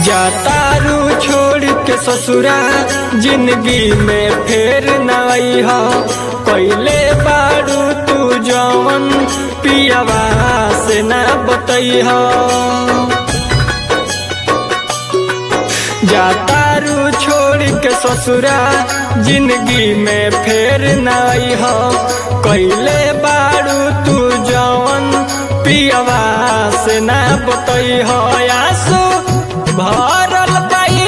जातारू छोड़ के ससुरा जिंदगी में फेर नई हो कैले बारू तू जवन पियावा से ना बतई हो जातारू छोड़ के ससुरा जिंदगी में फेर नई हो कैले बारू तू जवन पियावा से ना बतई हो आंसू भरल बाई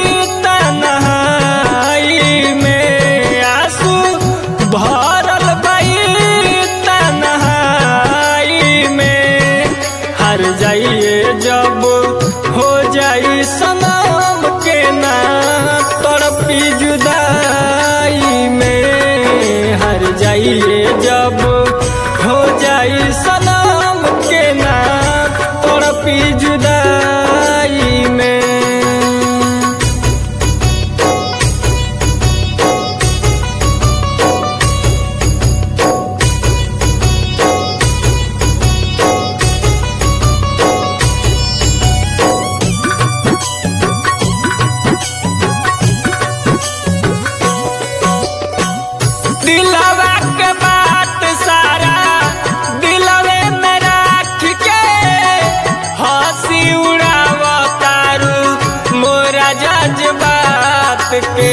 तन्हाई में आंसू भरल बाई तन्हाई में हर जाइए जब हो जाई सनम के ना तड़पी जुदाई में हर जाइए जब हो जाई सनम के ना तड़पी जुदाई में दिलवा के बात सारा दिलवे में राख के हंसी उड़ावतारू मोरा जज्बात के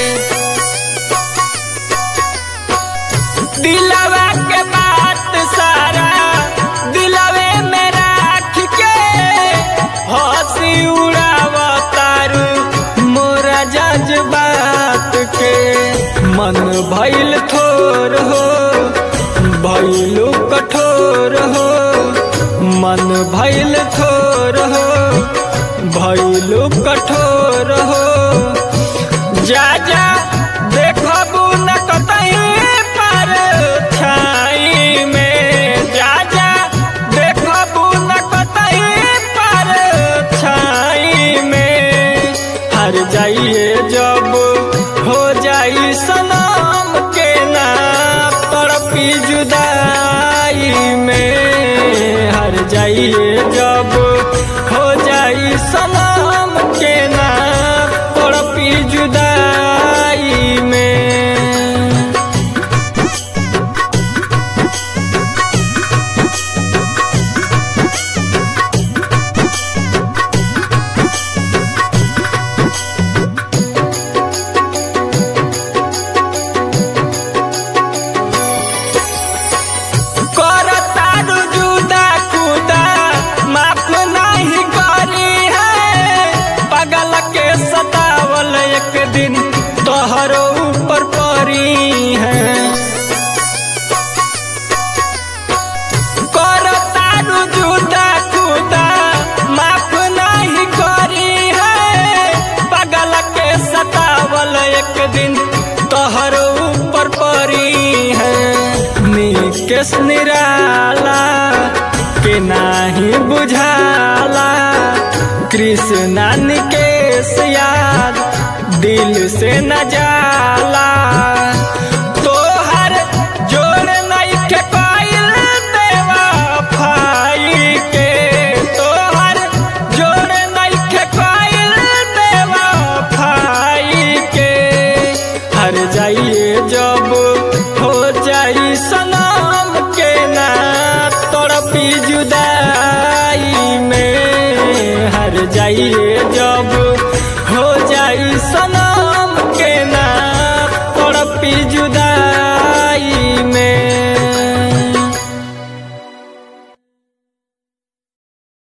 दिलवा के बात सारा दिलवे में राख के हंसी उड़ावतारू मोरा जज्बात के मन भइल थोर हो भइलु कठोर हो मन भइल थोर हो भइलु कठोर हो जा जा देखबू न कतही पर छाई में जा जा देखबू न कतही पर छाई में हर जाइए जब हो जाई सनम के ना तड़पी जुदाई में हर जाइए जब हो जाई सनम के ना तड़पी जुदाई में करतारू जुदा खुदा माफ नहीं करी है पगल के सतावल एक दिन तोहरो ऊपर परी है करतारू जुदा खुदा माफ नहीं करी है पगल के सतावल एक दिन तोहरो ऊपर परी है निकेश निराला के नाही बुझाला कृष्णा निकेश याद दिल से न जाला तोहर जोड़ नहीं के पाइल देवा फाई के तोहर जोड़ नहीं के पाइल देवा फाई के हर जाइए